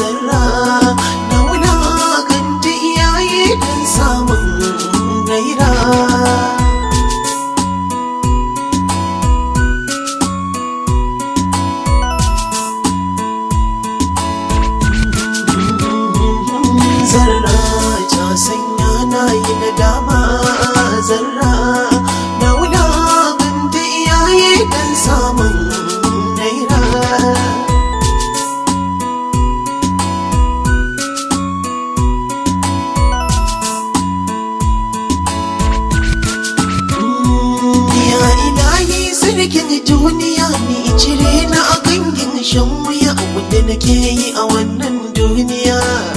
zarra na wulakanta iyaye don samun gaira zarra ta sanya na yi nadama zarra na wulakanta iyaye don samun naira Ya ilahi sarkin duniya ni cire na a gangin shan wuya wanda nake yi a wannan duniya.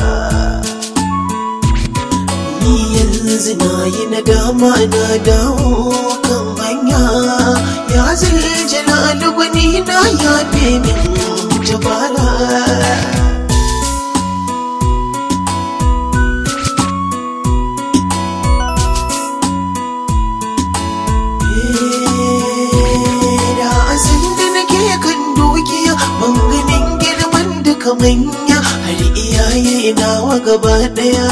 Ni yanzu na yi nadama na dawo kan hanya ya zai jalalu gwani na ya min jabara. da asin da nake kan dukiya ban ganin girman duka manya har iyaye nawa gaba daya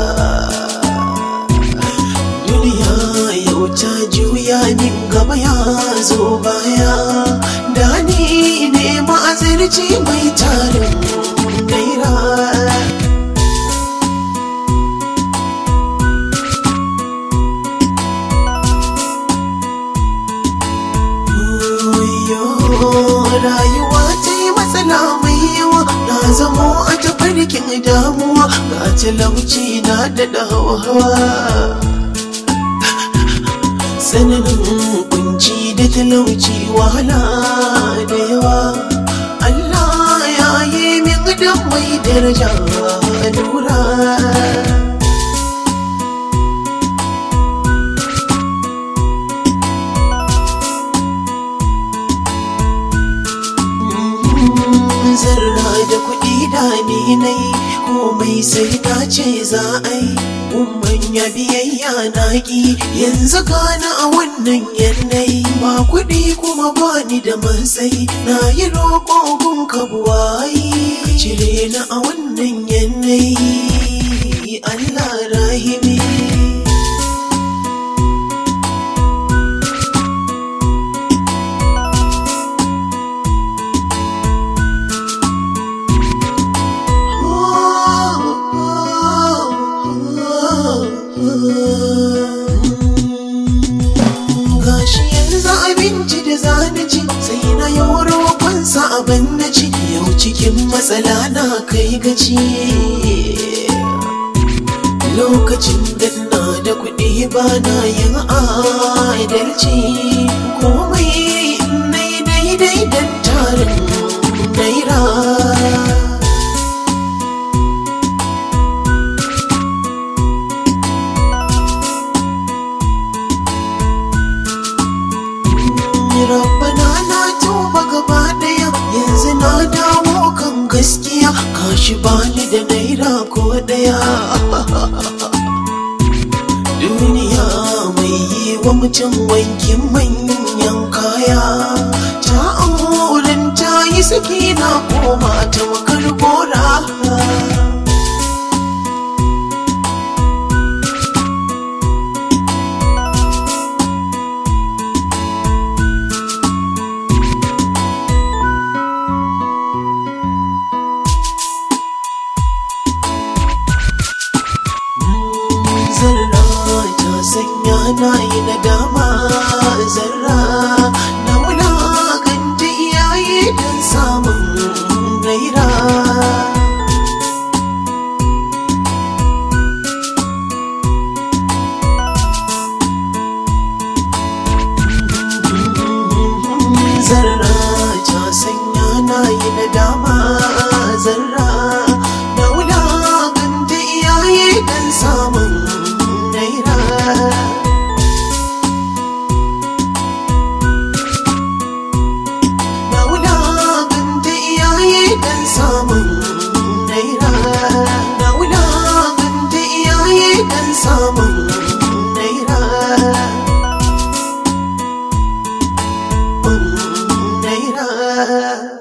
duniya yau ta juya min gaba ya zo baya da ni ne ma'azirci mai tarin naira rayuwa ta yi matsala mai yawa na zamo a tafarkin damuwa ga talauci na da hawa tsananin kunci da talauci wahala da yawa Allah ya yi min da mai daraja lura zarra da kuɗi da ni na yi komai sai na ce za a yi umman ya biyayya na ki yanzu gana a wannan yanayi ba kuɗi kuma ba ni da matsayi na yi roƙo gun kabuwayi cire na a wannan yanayi Allah rahimi gashi yanzu abinci da zana ci sai na yi roƙonsa abin na ci yau cikin matsala na kai gaci lokacin da na da kuɗi ba na yin adalci komai na yi daidai don tarin naira Rabbana na tuba gaba daya yanzu na dawo kan gaskiya kashi bani da naira ko daya duniya mai yi wa mutum wankin manyan kaya ta auren ta yi saki na koma ta makar gora zarra ta sanya na yi nadama zarra na wulakanta iyaye don samun gaira zarra ta sanya na yi nadama zarra na wulakanta iyaye don samun naira na wulakanta iyaye don samun naira na wulakanta iyaye don samun naira naira